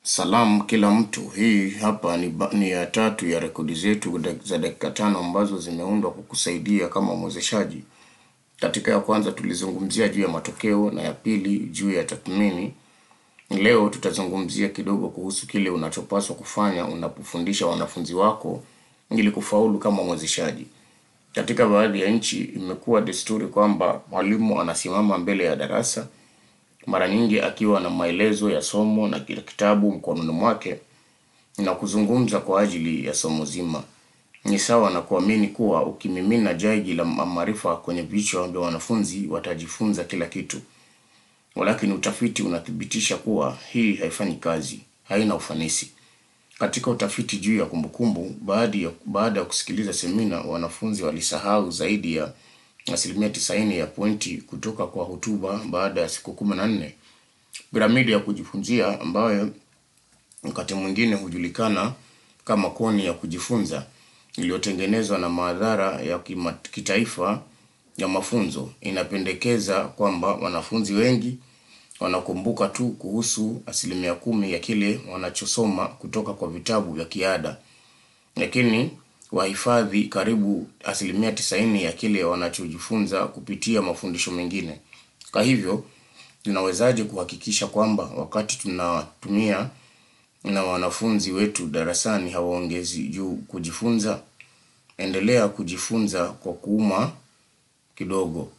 Salamu kila mtu. Hii hapa ni, ba- ni ya tatu ya rekodi zetu dak- za dakika tano ambazo zimeundwa kukusaidia kama mwezeshaji. Katika ya kwanza tulizungumzia juu ya matokeo na ya pili juu ya tathmini. Leo tutazungumzia kidogo kuhusu kile unachopaswa kufanya unapofundisha wanafunzi wako ili kufaulu kama mwezeshaji. Katika baadhi ya nchi imekuwa desturi kwamba mwalimu anasimama mbele ya darasa mara nyingi akiwa na maelezo ya somo na kila kitabu mkononi mwake na kuzungumza kwa ajili ya somo zima. Ni sawa na kuamini kuwa ukimimina jagi la ma- maarifa kwenye vichwa vya wanafunzi watajifunza kila kitu. Walakini utafiti unathibitisha kuwa hii haifanyi kazi, haina ufanisi. Katika utafiti juu ya kumbukumbu, baada ya, baada ya kusikiliza semina, wanafunzi walisahau zaidi ya asilimia tisaini ya pointi kutoka kwa hotuba baada ya siku kumi na nne. Piramidi ya kujifunzia ambayo wakati mwingine hujulikana kama koni ya kujifunza iliyotengenezwa na maadhara ya kima- kitaifa ya mafunzo inapendekeza kwamba wanafunzi wengi wanakumbuka tu kuhusu asilimia kumi ya kile wanachosoma kutoka kwa vitabu vya kiada, lakini wahifadhi karibu asilimia tisaini ya kile wanachojifunza kupitia mafundisho mengine. Kwa hivyo tunawezaje kuhakikisha kwamba wakati tunatumia na wanafunzi wetu darasani hawaongezi juu kujifunza? Endelea kujifunza kwa kuuma kidogo.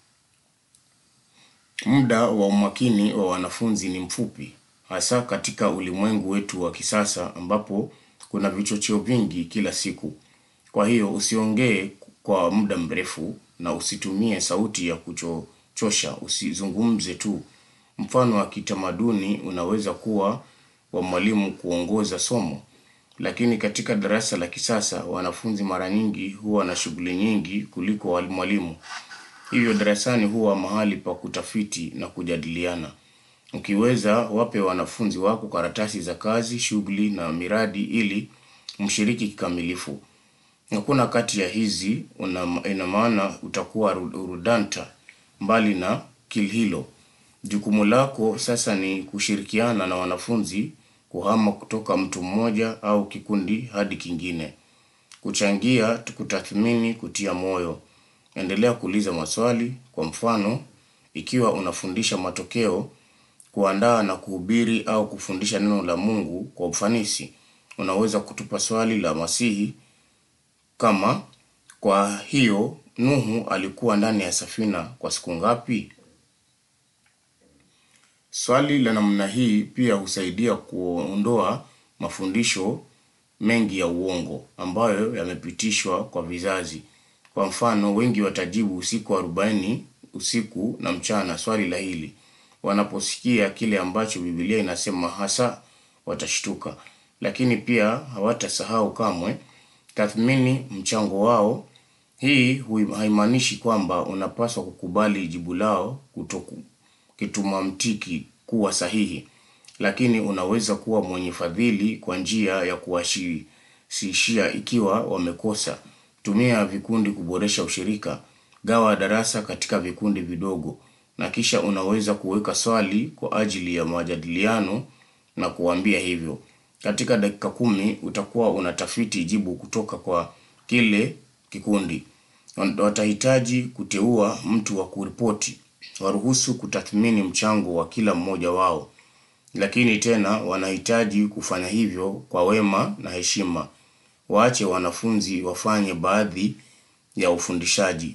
Muda wa umakini wa wanafunzi ni mfupi, hasa katika ulimwengu wetu wa kisasa ambapo kuna vichocheo vingi kila siku. Kwa hiyo usiongee kwa muda mrefu na usitumie sauti ya kuchosha, usizungumze tu. Mfano wa kitamaduni unaweza kuwa wa mwalimu kuongoza somo, lakini katika darasa la kisasa wanafunzi mara nyingi huwa na shughuli nyingi kuliko wali- mwalimu. Hivyo darasani huwa mahali pa kutafiti na kujadiliana. Ukiweza, wape wanafunzi wako karatasi za kazi, shughuli na miradi ili mshiriki kikamilifu. Hakuna kati ya hizi una, ina maana utakuwa ru- rudanta mbali na kil hilo. Jukumu lako sasa ni kushirikiana na wanafunzi kuhama kutoka mtu mmoja au kikundi hadi kingine kuchangia, kutathmini, kutia moyo. Endelea kuuliza maswali. Kwa mfano, ikiwa unafundisha matokeo, kuandaa na kuhubiri au kufundisha neno la Mungu kwa ufanisi, unaweza kutupa swali la Masihi kama kwa hiyo Nuhu alikuwa ndani ya safina kwa siku ngapi? Swali la namna hii pia husaidia kuondoa mafundisho mengi ya uongo ambayo yamepitishwa kwa vizazi. Kwa mfano, wengi watajibu usiku arobaini usiku na mchana swali la hili. Wanaposikia kile ambacho Biblia inasema hasa watashtuka, lakini pia hawatasahau kamwe tathmini mchango wao. Hii hui- haimaanishi kwamba unapaswa kukubali jibu lao kutoku kituma mtiki kuwa sahihi, lakini unaweza kuwa mwenye fadhili kwa njia ya kuwashirikishia ikiwa wamekosa. Tumia vikundi kuboresha ushirika. Gawa darasa katika vikundi vidogo, na kisha unaweza kuweka swali kwa ajili ya majadiliano na kuwaambia hivyo. Katika dakika kumi utakuwa unatafiti jibu kutoka kwa kile kikundi. Watahitaji kuteua mtu wa kuripoti. Waruhusu kutathmini mchango wa kila mmoja wao, lakini tena wanahitaji kufanya hivyo kwa wema na heshima. Waache wanafunzi wafanye baadhi ya ufundishaji.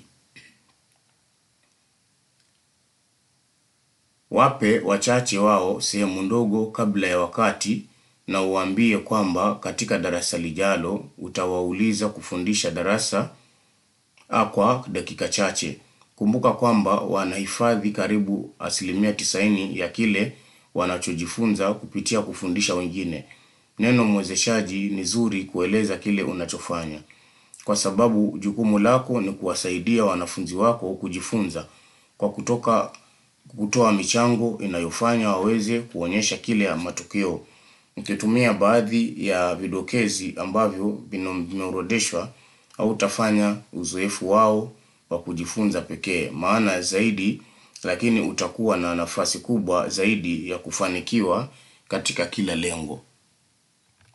Wape wachache wao sehemu ndogo kabla ya wakati na uwaambie kwamba katika darasa lijalo utawauliza kufundisha darasa a kwa dakika chache. Kumbuka kwamba wanahifadhi karibu asilimia tisaini ya kile wanachojifunza kupitia kufundisha wengine. Neno mwezeshaji ni zuri kueleza kile unachofanya, kwa sababu jukumu lako ni kuwasaidia wanafunzi wako kujifunza kwa kutoka kutoa michango inayofanya waweze kuonyesha kile ya matokeo. Ukitumia baadhi ya vidokezi ambavyo vino- vimeorodheshwa hautafanya uzoefu wao wa kujifunza pekee maana zaidi, lakini utakuwa na nafasi kubwa zaidi ya kufanikiwa katika kila lengo.